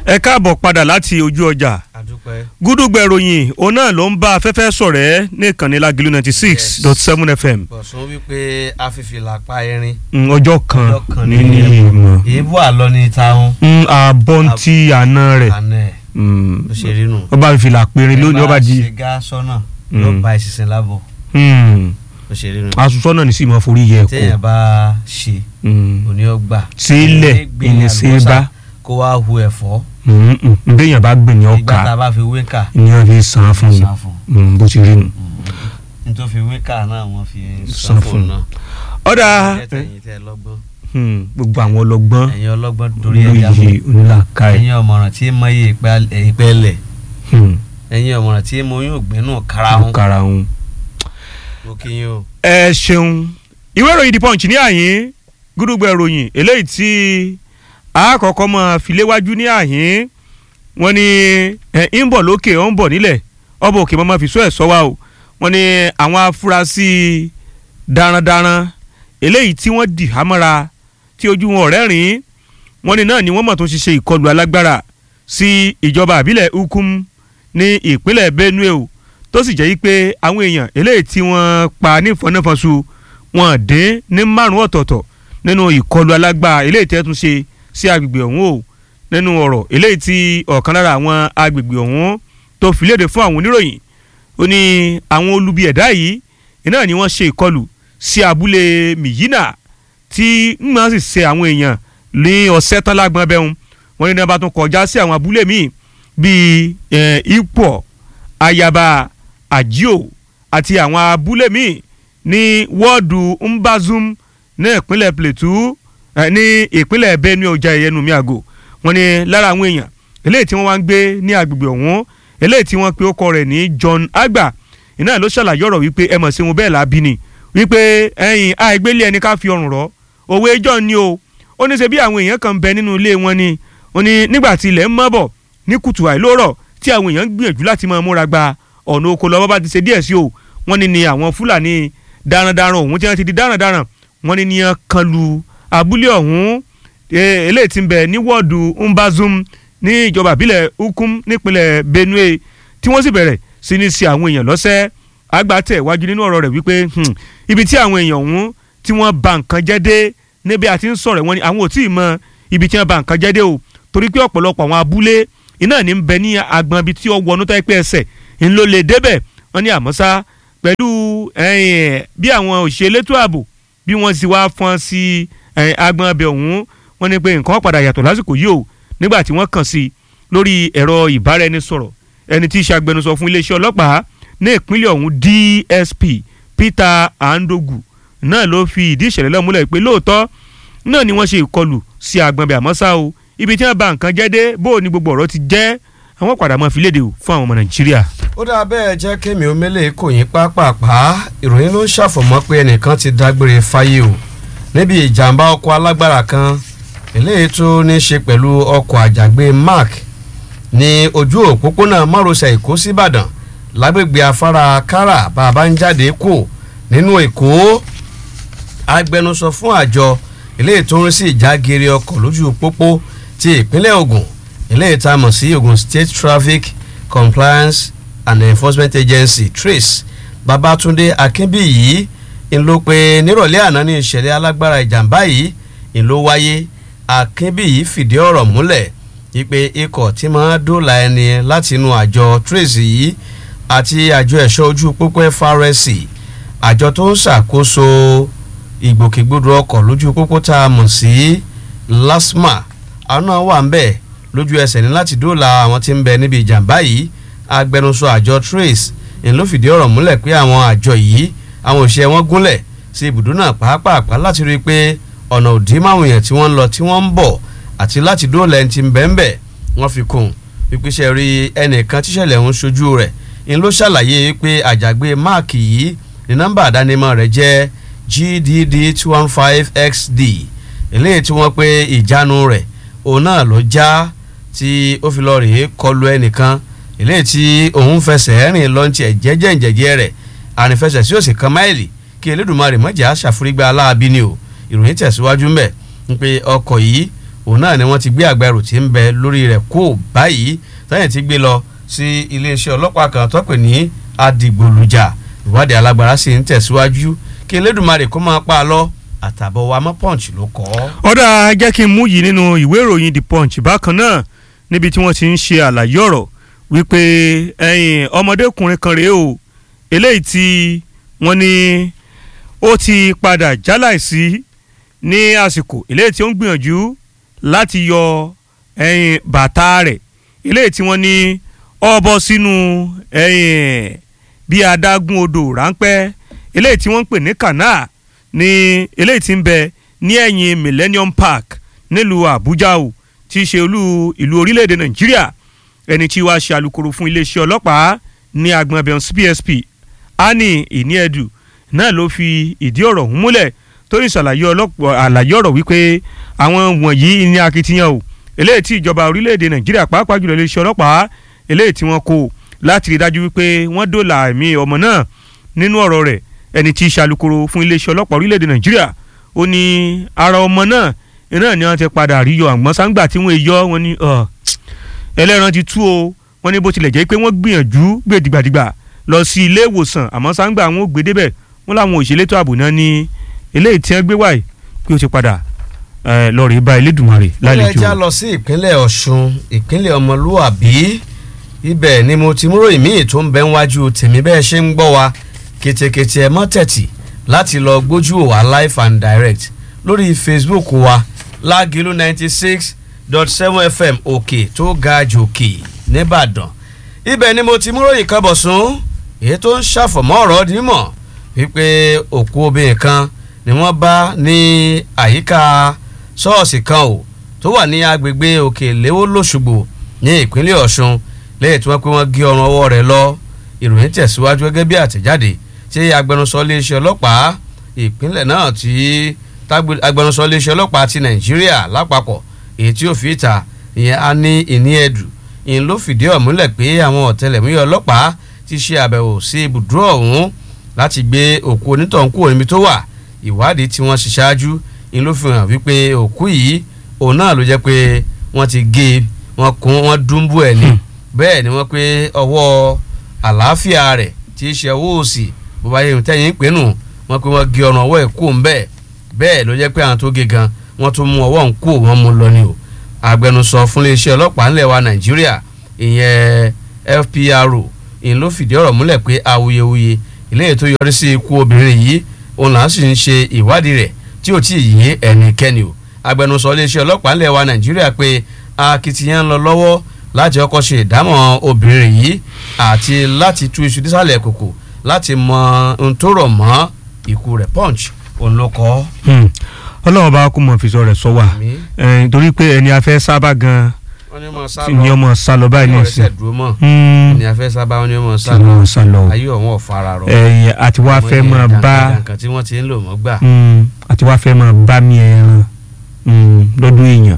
ẹ káàbọ̀ padà láti ojú ọjà àdúpẹ́. gúdúgbẹ̀ ròyìn òun náà ló ń bá afẹ́fẹ́ sọ̀rẹ́ ní ìkànnì Lágìlú ninety six dot seven fm bọ̀sùn wípé afífìlà pa erin. Mm, ọjọ́ kan ọjọ́ kan ní ní ìmọ̀ èébú àlọ́ ní táwọn. Mm, àbọ̀ntì àná rẹ̀ àná ẹ̀ Mm, ló ṣe rí nù. ó bá fìlà péré lónìí ó bá di ṣe gá sọ́nà Mm. ló ba ìṣiṣẹ́ lábọ̀ Mm, ló ṣe rí nù. aṣọ náà ní sì máa forí yẹ téèyàn kó bá ṣe òní ọgbà. sílẹ̀ ìní sí bá kó wá hu ẹ̀fọ́. béèyàn bá gbìn ní ìgbà tá ọkà a bá fi wéka. ní wọ́n fi san fún san fún. un bó ti rí nu. nítorí fi wéka náà wọ́n fi San san fún. fún náà. ọ̀dà Ẹ tẹ̀yìn tẹ́ lọ́gbọ́n. mm, gbogbo àwọn ọlọ́gbọ́n ẹ̀yin ọlọ́gbọ́n torí ẹja fún. olóye onílàkàyè ẹ̀yin ọmọràn tí mọ iye ìpẹ́lẹ̀ mm, ẹ̀yin ọmọràn tí mo yóò gbẹ́nu karahun karahun. mo kí yín o. ẹ ṣeun ìwé ìròyìn the punch ní àyín gúdúgbẹ ìròyìn eléyìí tí àkọ́kọ́ mọ́ filéwájú ní àyín wọ́n ní ẹ ń bọ̀ lókè ó ń bọ̀ nílẹ̀ ọba òkè mọ́mọ́ fi sọ ẹ̀ sọ wa o wọ́n ní àwọn afurasí darandaran eléyìí tí wọ́n dì hámọ́ra tí ojú wọn ọ̀rẹ́ rìn wọ́n ní náà ni wọ́n mọ̀ tó ṣiṣẹ́ ìkọlù alágbára sí ìjọba àbílẹ̀ ukum ní ìpínlẹ̀ benue o tó sì jẹ́ yí pé àwọn èèyàn eléyìí tí wọ́n pa ní ìfọ̀nàfọ̀sù wọn dín ní márùn ọ̀tọ̀ọ̀tọ̀ nínú ìkọlù alágbára eléyìí tí wọ́n tún ṣe sí agbègbè ọ̀hún o nínú ọ̀rọ̀ eléyìí tí ọ̀kan lára àwọn agbègbè ọ̀hún tó fi léde fún àwọn oníròyìn ó ní àwọn olubi ẹ̀dá yìí iná ni wọ́n ṣe ìkọlù sí abúlé miyina tí wọ́n sì ṣe àwọn èèyàn ní ọ̀sẹ̀ tán lágbọ́n bẹ́hùn wọ́n ní ní wọ́n bá tún kọjá sí àwọn abúlé míì bíi ipò ayaba àjíò àti àwọn abúlé míì ní wọ́ọ̀dù mbazum ní ìpínlẹ̀ plateau eh, ní ìpínlẹ̀ benue ọjà ìyẹnu miago wọ́n ní lára àwọn èèyàn eléyìí tí wọ́n wá ń gbé ní agbègbè ọ̀hún eléyìí tí wọ́n pe ó kọ rẹ̀ ní john agba iná ló ṣàlàyé ọ̀rọ̀ wípé ẹ mọ̀ sí wọn bẹ́ẹ̀ lábí ni wípé ẹ̀yìn àìgbélé ẹni ká fi ọrùn rọ̀ òwe john ni o ó ní ṣe bí àwọn èèyàn kan bẹ nínú ilé wọn ni ó ní nígbà tí ilẹ̀ ń mọ́ bọ̀ ní kùtù àìlórọ̀ tí àwọn èèyàn ń gbìyànjú láti máa múra gba ọ̀nà oko lọ́wọ́ bá ti ṣe díẹ̀ sí o wọ́n ní ni àwọn fúlàní darandaran ọ̀hún tí wọ́n ti di darandaran wọ́n ní ni wọ́n kan lu abúlé ọ̀hún eléyìí tí ń bẹ ní wọ́ọ̀dù mbazum ní ìjọba ìbílẹ̀ ukum nípínlẹ̀ benue tí wọ́n sì bẹ̀rẹ̀ sí ní sí àwọn èèyàn lọ́sẹ̀ àgbàtẹ̀ wájú nínú ọ̀rọ̀ rẹ̀ wípé ibi tí àwọn èèyàn ọ̀hún tí wọ́n ba nǹkan jẹ́ dé níbi àti ń sọ̀rọ̀ wọn ni àwọn ò tí ì mọ ibi tí wọ́n ba nǹkan jẹ́ dé o torí pé ọ̀pọ̀lọpọ̀ àwọn abúlé iná ní ń bẹ ní agbọn ibi tí ó wọnú tó yẹ pé ẹsẹ̀ ń lò lè débẹ̀ wọ́n ní àmọ́sá pẹ̀lú bí àwọn òṣìṣẹ́ elétò ààbò bí wọ́n sì wá fọ́n sí agbọn abẹ ọ̀hún wọ́n ní pé nǹkan padà yàtọ̀ lásìkò yìí o nígbà tí wọ́n kàn sí lórí ẹ̀rọ ìbáraẹnisọ̀rọ̀ ẹni tí í ṣe agbẹnusọ fún iléeṣẹ́ ọlọ́pàá ní ìpínlẹ̀ ọ̀hún DSP Peter Andogu náà ló fi ìdí ìṣẹ̀lẹ̀ náà múlẹ̀ pé lóòótọ́ náà ni wọ́n ṣe ìkọlù sí agbọ̀nbẹ̀ àmọ́sá o ibi tí wọ́n bà nǹkan jẹ́ dé bó o ní gbogbo ọ̀rọ̀ ti jẹ́ àwọn padà máa fi léde o fún àwọn ọmọ Nàìjíríà. ó dáa bẹ́ẹ̀ jẹ́ kémi omele kò yín pápápá ìròyìn ló ń ṣàfọ̀mọ́ pé ẹnìkan ti dágbére fáyé o níbi ìjàmbá ọkọ̀ alágbára kan eléyìí tó ní í ṣe pẹ̀lú ọkọ̀ àjàgbé mark ní ojú òpópónà márosẹ̀ èkó síbàdàn lágbègbè afárá kára bàbá ń jáde kù nínú èkó agbẹnusọ fún àjọ eléyìí tó ń rí sí ìjágeere ọkọ̀ lójú pópó ti ìpínlẹ̀ Ògùn eléyìí tá a mọ̀ sí Ògùn State Traffic Compliance and Enforcement Agency TRACE Babátúndé Akínbíyì ń ló pé nírọ̀lẹ́ àná ní ìṣẹ̀lẹ̀ alágbára ìjàmbá yìí ń ló wáyé Akínbíyì fìdí ọ̀rọ̀ múlẹ̀ wípé ikọ̀ tí máa dóòlà ẹni láti inú àjọ TRACE yìí àti àjọ ẹ̀ṣọ́ ojú pópó FRSC àjọ tó ń ṣàkóso ìgbòkègbodò ọkọ̀ lójú pópó tá a mọ̀ sí LASTMA àwọn náà wà ń bẹ̀ lójú ẹsẹ̀ ní láti dóòlà àwọn tí ń bẹ níbi ìjàmbá yìí agbẹnusọ àjọ TRACE ń ló fìdí ọ̀rọ̀ múlẹ̀ pé àwọn àjọ yìí àwọn òṣìṣẹ́ wọn gúnlẹ̀ sí ibùdó náà pàápàá láti rí i pé ọ̀nà òdì máwọn èèyàn tí wọ́n ń lọ tí wọ́n ń bọ̀ àti láti dóòlà ẹni tí ń bẹ ń bẹ̀ wọ́n fi kún ìpèsè rí ẹnìkan tíṣẹ̀lẹ̀ ń ṣojú rẹ̀ ń ló ṣàlàyé pé àjàgbé máàkì yìí ní nọ́mbà àdánimọ̀ rẹ̀ jẹ́ GDD two one five XD eléyìí tí wọ́n pé ìjánu rẹ̀ òun náà ló já tí ó fi lọ rèé kọlu ẹnìkan eléyìí tí òun fẹsẹ̀ rìn lọ́ntì ẹ̀jẹ̀jẹ̀ ìjẹ̀jẹ̀ rẹ̀ ànífẹsẹ̀ sí òsì kan máìlì kí Elédùmarè mọ̀jà ṣàforígbà aláàbí ni o ìròyìn tẹ̀síwájú ń bẹ̀ ń pé ọkọ̀ yìí òun náà ni wọ́n ti gbé àgbẹrù tí ń bẹ lórí rẹ̀ kó báyìí sẹ́yìn ti gbé lọ sí iléeṣẹ́ ọlọ́pàá kan tó pè ní adigbolujà ìwádìí alágbára sì ń tẹ̀síwájú kí elédùnmarè kó máa pa á lọ àtàbọ̀ wa mọ́ punch ló kọ́. ọ̀dà jẹ́ kí n mú yìí nínú ìwé ìròyìn the punch bákan náà níbi tí wọ́n ti ń ṣe àlàyé ọ̀rọ̀ wípé ẹ̀yìn ọmọdékùnrin kan rèé o eléyìí tí wọ́n ní ó ti padà jáláìsí ní àsìkò eléyìí tí ó ń gbìyànjú láti yọ ẹ̀yìn bàtà rẹ̀ eléyìí tí wọ́n ní ó bọ́ sínú ẹ̀yìn bí adágún odò ráńpẹ́ eléyìí tí wọ́n ń pè ní canal ní eléyìí tí ń bẹ ní ẹ̀yìn Millennium Park nílùú Àbújá o tí í ṣe olú ìlú orílẹ̀-èdè Nàìjíríà ẹni tí wàá ṣe alukoro fún iléeṣẹ́ ọlọ́pàá ní agbọn abẹ́hùn PSP Annie Iniedu náà ló fi ìdí ọ̀rọ̀ ọ̀hún múlẹ̀ tó ní ṣàlàyé àlàyé ọ̀rọ̀ wípé àwọn wọ̀nyí ní akitiyan o eléyìí tí ìjọba orílẹ̀-èdè Nàìjíríà pàápàá jùlọ iléeṣẹ́ ọlọ́pàá eléyìí tí wọ́n kó láti rí dájú wípé wọ́n dóòlà ẹ̀mí ọmọ náà nínú ọ̀rọ̀ rẹ̀ ẹni tí í ṣàlùkòrò fún iléeṣẹ́ ọlọ́pàá orílẹ̀-èdè nàìjíríà ó ní ara ọmọ náà iná ni wọ́n ti padà rí yọ àgbọ̀n sáńgbà tí wọ́n yọ wọ́n ní ẹlẹ́ran ti tú o wọ́n ní bó tilẹ̀ jẹ́ pé wọ́n gbìyànjú gbèdìgbàdìgbà lọ sí ilé ìwòsàn àmọ́ sáńgbà wọn ò gbé débẹ̀ wọ́n làwọn òṣèlétò ààbò náà ní eléyìí tí wọ́n gbé wáyé pé ó ti padà lọ rí bá Elédùmarè lálejò. ó lè já lọ sí ìpínlẹ̀ ọ̀ṣun ìpínlẹ̀ ọmọlúwàbí ibẹ̀ ni mo ti múrò ìmíì tó ń bẹ níwájú tèmi bẹ́ẹ̀ ṣe ń gbọ́ wa kètèkètè ẹ̀ mọ́ tẹ̀tì láti lọ gbójú wa live and direct lórí facebook wa lágìlú ninety six dot seven fm òkè tó ga jòkè nìbàdàn ibẹ̀ ni mo ti múròyìn kan bọ̀ sún èyí tó ń ṣàfọ̀mọ́ ọ̀rọ̀ nímọ̀ wípé òkú obìnrin kan ni wọ́n bá ní àyíká ṣọ́ọ̀ṣì kan o tó wà ní agbègbè òkè léwó lọ́ṣùgbò ní ìpínlẹ̀ ọ̀ṣun lẹ́yìn tí wọ́n pé wọ́n gé ọrùn ọwọ́ rẹ̀ lọ ìròyìn tẹ̀síwájú gẹ́gẹ́ bí àtẹ̀jáde tí agbẹnusọ iléeṣẹ́ ọlọ́pàá ìpínlẹ̀ náà tí agbẹnusọ iléeṣẹ́ ọlọ́pàá ti nàìjíríà lápapọ̀ èyí tí ó fi ìta ìyẹn á ní ìní ẹ̀dù ìyẹn ló fìdí ọ̀ múlẹ̀ pé àwọn ọ̀tẹlẹ̀múyẹ́ ọlọ́pàá ti ṣe àbẹ̀wò sí ibùdó ọ̀hún láti gbé òkú onítọ̀hún kúrò níbi tó wà ìwádìí tí wọ́n ṣe ṣáájú ìyẹn ló fi hàn wípé òkú yìí òun náà ló jẹ́ pé wọ́n ti gé wọ́n kún wọ́n dúnbú ẹ̀ ní bẹ́ẹ̀ ni wọ́n pé ọwọ́ àlàáfíà rẹ̀ tí í ṣe ọwọ́ òsì bó bá yẹ tẹ́yìn pé nù wọ́n pé wọ́n gé ọ̀nà ọwọ́ ẹ̀ kú ńbẹ́ bẹ́ẹ̀ ló jẹ́ pé àwọn tó gé gan wọ́n tún mú ọwọ́ ń kú wọ́n mú lọ ni o agbẹnusọ fún iléeṣẹ́ ọlọ́pàá ńlẹ̀ wa nàìjíríà ìyẹn FPRO ìyẹn ló fìdí ọ̀rọ̀ múlẹ̀ pé awuyewuye eléyìí tó yọrí sí ikú obìnrin yìí òun là ń sì ń ṣe ìwádìí rẹ̀ tí ò tí ì yé ẹnikẹ́ni o agbẹnusọ iléeṣẹ́ ọlọ́pàá ńlẹ̀ wa nàìjíríà pé akitiyan ń lọ lọ́wọ́ láti ọkọ̀ ṣe ìdámọ̀ obìnrin yìí àti láti tú iṣu dísàlẹ̀ kòkò láti mọ ohun tó rọ̀ mọ́ ikú rẹ̀ punch òun ló kọ́. ọlọ́run bá kó mọ̀ fi sọ rẹ̀ sọ wà torí pé ẹni afẹ́ sábà gan ni ọmọ sá lọ báyìí ní ìsìn ẹni afẹ́ sábà wọn ni ọmọ sá lọ ayé ọ̀wọ́n ọ̀fara rọ. ẹ̀yìn àti wá fẹ́ máa bá nǹkan tí wọ́n ti ń lò mọ́ gbà. àti wá fẹ́ máa bá mi ẹran lọ́dún èèyàn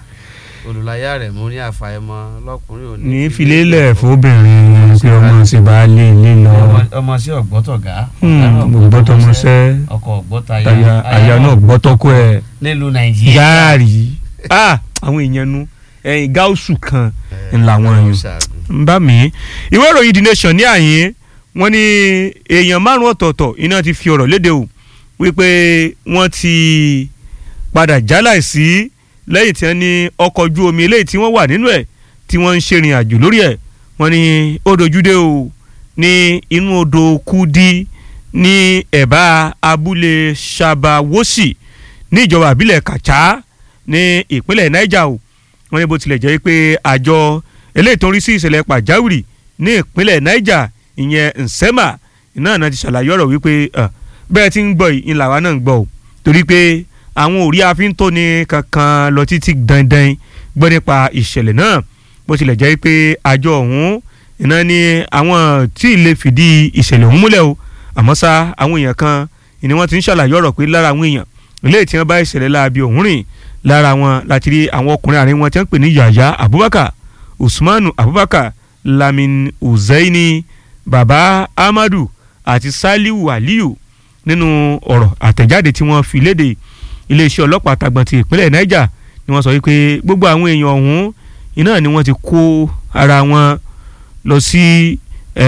olùláyà rẹ̀ mú ní àfàìmọ̀ lọ́kùnrin òní. ní filélẹ̀ fóbìnrin pé ọmọ sì bá lé ilé lọ. ọmọ sí ọ̀gbọ́tọ̀gá. ògbọ́tọmọsẹ́ ọkọ̀ ọ̀gbọ́tayà. àyà náà gbọ́tọ́kọ ẹ̀. nílùú nàìjíríà. gaari àwọn èèyàn nu ẹyin gáúsù kan ńlá wọn yìí ń bá mi. ìwé ìròyìn the nation ní àyín wọ́n ní èèyàn márùn ọ̀tọ̀ọ̀tọ̀ iná ti fi ọ̀rọ̀ léde o wípé wọ́n ti padà jáláìsí lẹ́yìn tí wọ́n ní ọkọ̀ ojú omi eléyìí tí wọ́n wà nínú ẹ̀ tí wọ́n ń ṣèrìn àjò lórí ẹ̀ wọ́n ní ó dojúdé o ní inú odò kúdí ní ẹ̀bá abúlé sabawosi ní ìjọba àbílẹ̀ kàchá ní ìpínlẹ̀ niger o wọ́n ní bó tilẹ̀ jẹ́ pé àjọ eléyìí tó ń rí sí ìṣẹ̀lẹ̀ pàjáwìrì ní ìpínlẹ̀ niger ìyẹn nsema iná náà ti ṣàlàyé ọ̀rọ̀ wípé bẹ́ẹ̀ tí ń gbọ́ yìí ńlá wa náà ń gbọ́ o torí pé àwọn òrí afíntóni kankan lọ títí dandan gbọ́ nípa ìṣẹ̀lẹ̀ náà bó tilẹ̀ jẹ́ pé àjọ ọ̀hún iná ni àwọn tí ì lè fìdí ìṣẹ̀lẹ̀ ọ̀hún múlẹ̀ o àmọ́ ṣá àwọn èèyàn kan ni wọ́n ti ń ṣàlàyé ọ̀rọ̀ pé lára àwọn èèyàn ilé tí wọ́n bá ìṣẹ̀lẹ̀ láabi ọ̀hún rìn lára wọn láti rí àwọn ọkùnrin àárín wọn tí wọ́n pè ní yàyà abubakar usmanu abubakar lamin uzaini baba amadu àti saliu aliyu nínú ọ̀rọ̀ àtẹ̀jáde tí wọ́n fi léde iléeṣẹ́ ọlọ́pàá àtàgbọ̀n ti ìpínlẹ̀ niger ni wọ́n sọ wípé gbogbo àwọn èèyàn ọ̀hún iná ni wọ́n ti kó ara wọn lọ sí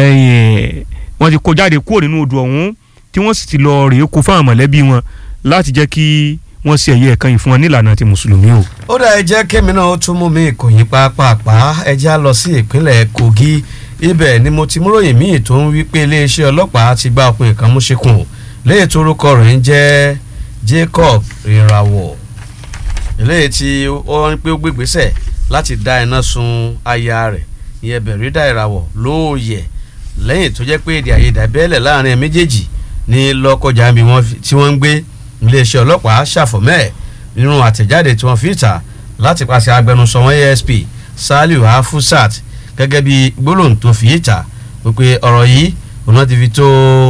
wọ́n ti kó jáde kúrò nínú odò ọ̀hún tí wọ́n sì ti lọ rèé kó fáwọn mọ̀lẹ́bí wọn láti jẹ́ kí wọ́n ṣe ẹ̀yẹ ẹ̀kan yìí fún wọn nílànà ti mùsùlùmí o. ó dà ẹ jẹ́ kémi náà ó tún mú mi ìkòyí pàápàá ẹ já lọ sí ìpínlẹ̀ Kogi ibẹ̀ ni mo ti múròyìn míì tó ń wí pé iléeṣẹ́ ọlọ́pàá ti gba ọkùnrin kan mú ṣekùn léyìí tó orúkọ rẹ̀ ń jẹ́ Jacob Ìràwọ̀ eléyìí tí ó ń pé ó gbégbésẹ̀ láti dá iná sun aya rẹ̀ ìyẹn Bẹ̀rídà Ìràwọ̀ lóòyẹ̀ lẹ́yìn tó jẹ́ pé èdè àìyedè bẹ́ẹ̀lẹ̀ láàrin méjèèjì ní Lọ́kọjà tí wọ́n ń gbé iléeṣẹ́ ọlọ́pàá ṣàfọ̀mẹ́ nínú àtẹ̀jáde tí wọ́n fi ta láti pàṣẹ agbẹnusọ wọn ASP Saliu Afusat gẹ́gẹ́ bí gbólóhùn tó fi ta wípé ọ̀rọ̀ yìí òun ti fi tó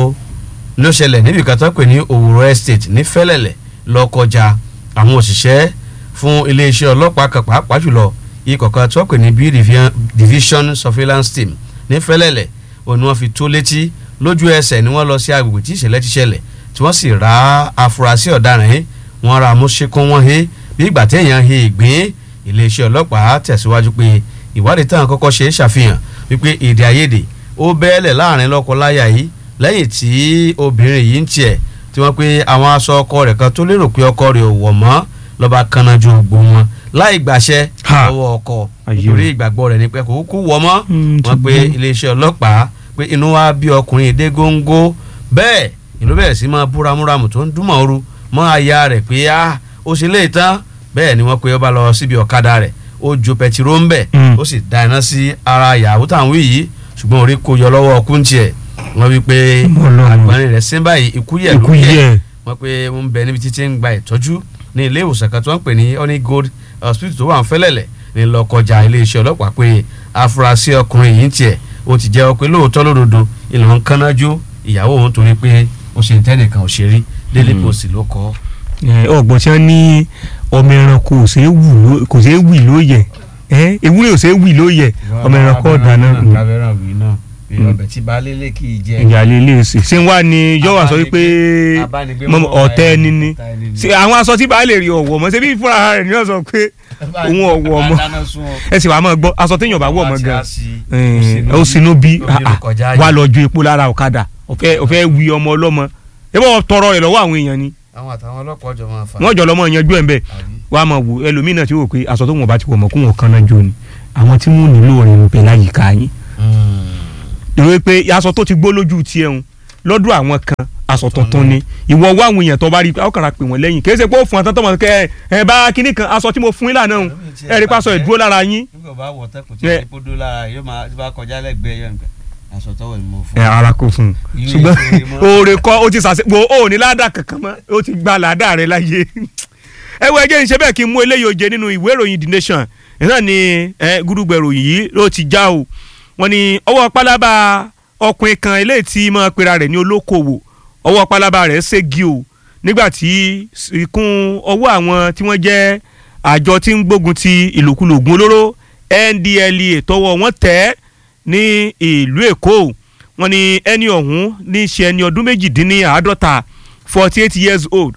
ló ṣẹlẹ̀ níbi kan tó pè ní Òwúrọ̀ Estate ní Fẹ́lẹ́lẹ̀ Lọ́kọjà àwọn òṣìṣẹ́ fún iléeṣẹ́ ọlọ́pàá kan pàápàá jùlọ ikọ̀ kan tó pè ní B Division Surveillance Team ní Fẹ́lẹ́lẹ̀ òun ni wọ́n fi tó létí lójú ẹsẹ̀ ni wọ́n lọ sí agbègbè tí ìṣẹ̀lẹ̀ ti ṣẹlẹ̀ tí wọ́n sì ra afurasí ọ̀daràn yìí wọ́n ra amúṣekún wọn he bí ìgbà téèyàn he ìgbín iléeṣẹ́ ọlọ́pàá tẹ̀síwájú pé ìwádìí táwọn kọ́kọ́ ṣe é ṣàfihàn wípé èdè àìyedè ó bẹ́ẹ̀lẹ̀ láàrin lọ́kọ-láya yìí lẹ́yìn tí obìnrin yìí ń tiẹ̀ tí wọ́n pé àwọn aṣọ ọkọ rẹ̀ kan tó lérò pé ọkọ rẹ̀ ò wọ̀ mọ́ lọ́ba kanaju gbó wọn láì gbàṣẹ lọ́wọ́ ọkọ torí ìgbàgbọ́ rẹ̀ ni pé kò kú wọ̀ mọ́ wọ́n pé iléeṣẹ́ ọlọ́pàá pé inú wa bí ọkùnrin dé góńgó bẹ́ẹ̀ ìlú bẹ̀rẹ̀ sí máa búramúramù tó ń dúnmọ̀ ooru mọ́ aya rẹ̀ pé a ó ṣe lè tán bẹ́ẹ̀ ni wọ́n pe ó bá lọ síbi ọ̀kadà rẹ̀ ó ju pẹtiró ń bẹ̀ ó sì da iná sí ara ìyàwó táwọn wí yìí ṣùgbọ́n orí kò yọ lọ́wọ́ ọkùn tiẹ̀ wọ́n wí pé àgbọ̀nrín rẹ̀ sín báyìí ikú yẹ̀ ló yẹ wọ́n pe wọ́n bẹ níbi títí ń gba ìtọ́jú ní ilé ìwòsàn kan tó ń pè ní honey gold hospital tó wà ń fẹ́lẹ̀lẹ̀ ní lọ́kọjà iléeṣẹ́ ọlọ́pàá pé afurasí ọkùnrin yìí tiẹ̀ ó ti jẹ́ pé lóòótọ́ lódodo ìlànà kánájú ìyàwó òun torí pé ó ṣe tẹ́nìkan òṣèré Daily Post ló kọ́. ọgbọ́n tí wọ́n ní ọmọ ẹranko kò ṣeé wì lóye ewúrẹ́ ò ṣeé wì lóye ọmọ ẹranko ọ̀dáná. kábẹ́ràn wì náà ọbẹ̀ tí baálé lè kì í jẹ. ìyáálé lè sè ṣé wá ní yọ̀wá sọ wípé ọ̀tẹ́ ẹni ni àwọn aṣọ tí baálé rí ọ̀wọ̀ mọ́ ṣé bí fúnra rẹ̀ ni wọ́n sọ pé òun ọ̀wọ̀ mọ́ ẹ sì wàá mọ̀ gbọ́ aṣọ téèyàn bá wọ̀ mọ́ gan ó sinú bí wà lọ ju epo lára ọ̀kadà ọ̀fẹ́ wí ọmọ ọlọ́mọ ẹ bọ́ tọrọ rẹ̀ lọ́wọ́ àwọn èèyàn ni àwọn àtàwọn ọlọ́pàá jọ máa fà. wọ́n jọ lọ́mọ yanjú ẹ̀ ń bẹ̀ wàá máa wò ẹlòmínà tí wò pé aṣọ tó wọn bá ti wọ̀ mọ́ kó wọn kan náà jó ni àwọn tí wọ́n nílò rẹ̀ ń bẹ láyìíká yín. ìròyìn pé aṣọ tó ti gbó lójú tiẹ̀ ń lọ́dún àwọn kan aṣọ tuntun ni ìwọ wá àwọn èèyàn tó bá rí ọ kàrà pè wọ́n lẹ́yìn kì í ṣe pé ó fún àtọ́tọ́ mọ̀ kẹ́ ẹ bá kínní kan aṣọ tí mo fún yín lànà ń ẹ rí pásọ ìdúró lára yín. nígbà bá wọ̀ tẹ́kùn tí ó dó lára yóò máa kọjá lẹ́gbẹ̀ẹ́ yẹn aṣọ tọwọ ni mo fún. ẹ ara kò fún un ṣùgbọ́n oore kọ́ ó ti sàṣẹ wo ó ní ládà kankan mọ́ ó ti gba ládà rẹ láyé. ẹ wo ẹjẹ́ ìṣe bẹ́ẹ̀ kí n mú eléyìí oje nínú ìwé ìròyìn The Nation náà ni gúdúgbẹ̀ ìròyìn yìí ló ti já o wọ́n ní ọwọ́ pálábá ọkùnrin kan eléyìí tí máa pera rẹ̀ ní olókoòwò ọwọ́ pálábá rẹ̀ ségi o nígbà tí ìkún ọwọ́ àwọn tí wọ́n jẹ́ àjọ tí ń gbógun ti ìlòkulò ògùn olóró NDLEA tọwọ́ wọn tẹ̀ ẹ́ ní ìlú èkó wọ́n ní ẹni ọ̀hún ní í ṣe ẹni ọdún méjìdínláàádọ́ta forty eight years old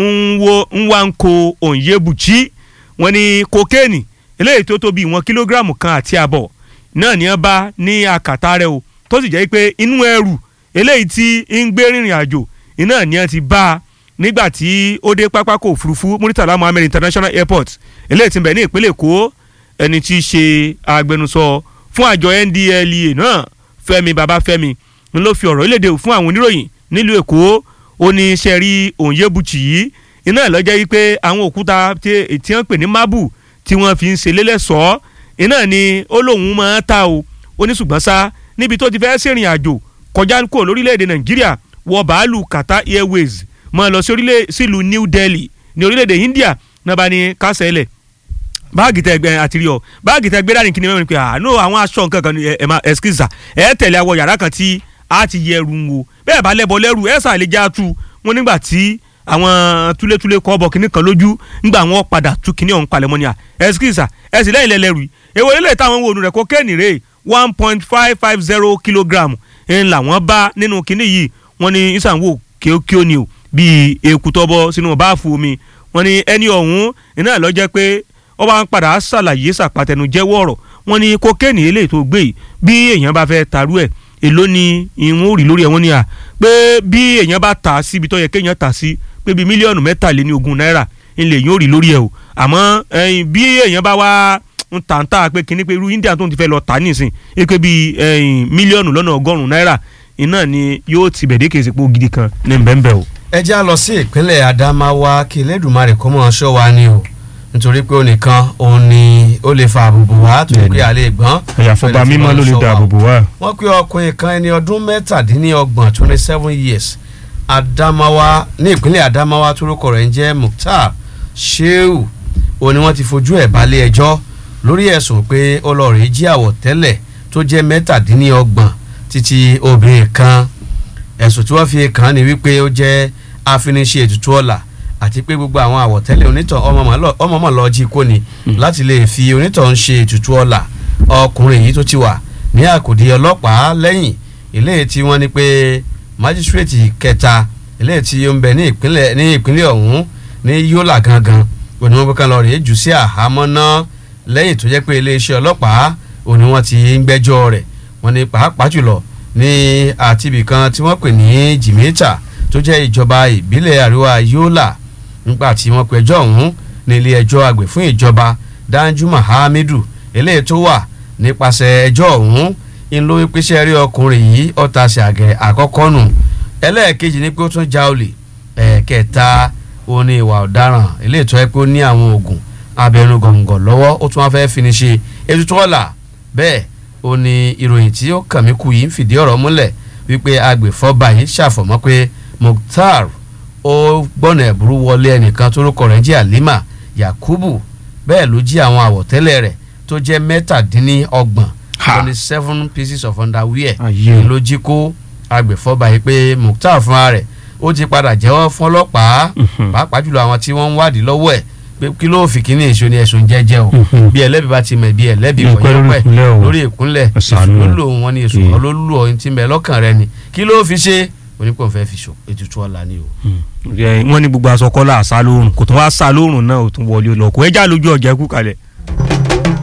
nwanko onyebuchi wọ́n ní kokéènì eléyìí tó tó bí ìwọ̀n kílógíráàmù kan àti àbọ̀ náà ní wọ́n bá ní àkàtà rẹ̀ o tó sì jẹ́ pé inú ẹrù eléyìí tí ń gbé rìnrìn àjò iná ní wọ́n ti bá a nígbà tí ó dé pápákọ̀ òfurufú muritala muhammed international airport eléyìí tí ń bẹ ní ìpínlẹ̀ èkó ẹni tí í ṣe agbẹnusọ fún àjọ NDLEA náà Fẹ́mi Babáfẹ́mi ń ló fi ọ̀rọ̀ ìlédè fún àwọn oníròyìn nílùú Èkó ó ní sẹ́rí Onyebuchi yìí iná ìlọ́jẹ́ yìí pé àwọn òkúta tí wọ́n pè ní mábù tí wọ́n fi ń ṣe lélẹ́sọ̀ọ́ iná ni ó lóun máa ta o ó ní ṣùgbọ́n sá níbi tó ti fẹ́ ṣèrìn àjò kọjá kúrò lórílẹ̀‐èdè Nàìjíríà wọ bàálù Qatar Airways máa lọ sí sílùú New Delhi ní orílẹ̀‐èdè India náà bá ní kásẹ̀ lẹ̀ báàgì tẹ gbẹ àtìrí ọ báàgì tẹ gbé dání kí ni mẹ́rin pé àánú àwọn aṣọ nǹkan kan ẹ máa ẹskísà ẹ tẹ̀lé àwọ yàrá kan tí a ti yẹ ẹrù ń wo bẹ́ẹ̀ bá lẹ́bọ lẹ́rù ẹ sàlẹ̀ já tu wọn nígbà tí àwọn túlétúlé kọ́ bọ̀ kínní kan lójú nígbà wọn padà tú kínní ọ̀hún palẹ̀ mọ́ ni à ẹskísà ẹ sì lẹ́yìn lẹ́lẹ́rù èwo ilé táwọn wo rẹ̀ kokéènì rè one point five five zero kilogram ń làwọn bá nínú kínní yìí wọ́n ní ìsànwó kíókíó ni o bíi èkútọ́bọ sínú báàfù omi wọ́n ní ẹni ọ̀hún iná ló jẹ́ pé ó wá ń padà ṣàlàyé ṣàpàtẹnu jẹ́wọ́ ọ̀rọ̀ wọn ni kokéènì eléyìí tó gbé yìí bí èèyàn bá fẹ́ tarú ẹ̀ èló ni ìwọ̀n ò rí lórí ẹ̀ wọ́n ní à pé bí èèyàn bá tà á síbi tó yẹ kéèyàn tà sí pé bíi mílíọ̀nù mẹ́tàléní ogún náírà ńlẹ̀ yóò rí lórí ẹ̀ o àmọ́ ẹ̀yìn bí èèyàn bá wá ń tà ń tà pé kíní pé irú India tó ń ti fẹ́ lọ tà nísìn é pé bíi ẹ̀yìn mílíọ̀nù lọ́nà ọgọ́rùn-ún náírà iná ni yóò ti bẹ̀dẹ̀ kèsì pé gidi kan ní bẹ́ẹ̀ o. ẹ já lọ sí ìpínlẹ̀ Adamawa kí Elédùmarè kó mọ̀ ṣọ́ wa ni o nítorí pé onìkan òun ni ó lè fa àbùbù wá tó Bẹ́ẹ̀ni. pé àlè gbọ́n. àyàfọ́ba mímọ́ ló lè dáàbò bò wá. wọ́n pe ọkùnrin kan ẹni ọdún mẹ́tàdínlọ́gbọ̀n twenty seven years Adamawa ní ìpínlẹ̀ Adamawa torúkọ rẹ̀ ń jẹ́ Mukhtar Shehu òun ni wọ́n ti fojú ẹ̀ balẹ̀ ẹjọ́ lórí ẹ̀sùn pé ó lọ rèé jí àwọ̀tẹ́lẹ̀ tó jẹ́ mẹ́tàdínlọ́gbọ̀n títí obìnrin kan ẹ̀sùn tí wọ́n fi kàn án ni wípé ó jẹ́ afiniṣe ètùtù ọ̀la àti pé gbogbo àwọn àwọ̀tẹ́lẹ̀ onítàn ọmọ mọ̀ lọ jí kó ni láti lè fi onítàn ṣe ètùtù ọ̀la ọkùnrin yìí tó ti wà ní àkòdí ọlọ́pàá lẹ́yìn eléyìí tí wọ́n ní pé májísírèètì kẹta eléyìí tí ó ń bẹ ní ìpínlẹ̀ ní ìpínlẹ̀ ọ̀hún ní Yólà gangan òní wọn kan lọ rèé jù sí àhámọ́ náà lẹ́yìn tó jẹ́ pé iléeṣẹ́ ọlọ́pàá òní wọn ti ń gbẹ́jọ́ rẹ̀ wọ́n ní pàápàá jùlọ ní àtibì kan tí wọ́n pè ní Jìmẹ́tà tó jẹ́ ìjọba ìbílẹ̀ àríwá Yólà nígbà tí wọ́n pẹjọ́ ọ̀hún ní ilé ẹjọ́ àgbẹ̀ fún ìjọba Danjuma Hamidu eléyìí tó wà nípasẹ̀ ẹjọ́ ọ̀hún ń ló wípé ṣe rí ọkùnrin yìí ọ̀tá ṣàgẹ̀ àkọ́kọ́ nù ẹlẹ́ẹ̀kejì ni pé ó tún já olè ẹ̀ẹ̀kẹta ó ní ìwà ọ̀daràn eléyìí tó yẹ pé ó ní àwọn oògùn abẹnugọ̀ngọ̀ lọ́wọ́ ó tún wá fẹ́ fi ni ṣe ètùtù ọ̀la bẹ́ẹ̀ ó ní ìròyìn tí ó kàn mí kù yìí ń fìdí ọ̀rọ̀ múlẹ̀ wípé agbèfọ́ba yìí ṣàfọ̀mọ́ pé Mukhtar ó gbọ́nà ẹ̀bùrú wọlé ẹnìkan tórúkọ rẹ̀ jẹ́ Halima Yakubu bẹ́ẹ̀ ló jí àwọn àwọ̀tẹ́lẹ̀ rẹ̀ tó jẹ́ mẹ́tàdínlọ́gbọ̀n Ha. twenty seven pieces of underwear Ayé. ló jí kó agbèfọ́ba yìí pé Mukhtar fúnra rẹ̀ ó ti padà jẹ́wọ́ fún ọlọ́pàá Mhm. pàápàá jùlọ àwọn tí wọ́n ń wádìí lọ́wọ́ ẹ̀ pé kí ló fi kíní èso ni ẹ̀sùn jẹ́jẹ́ o Mhm. bí ẹlẹ́bi bá ti mọ̀ bí ẹlẹ́bi Ní kò ìpẹ́ yẹ lórí pẹ́ ìkúnlẹ̀ o. lórí ìkúnlẹ̀ Ẹ èsù ṣàánú ló ẹ̀. lò wọ́n ní èsù Mm. kan ló lù ọ́ tí ń bẹ lọ́kàn rẹ ni kí ló fi ṣe onípò fẹ́ fi ṣò ètùtù ọ̀la ni o. wọ́n ní gbogbo aṣọ kọ́lá àṣà lóòrùn kò tún wá sá lóòrùn náà ò tún wọlé lọ kò ẹja lójú ọjà ẹkú kalẹ̀.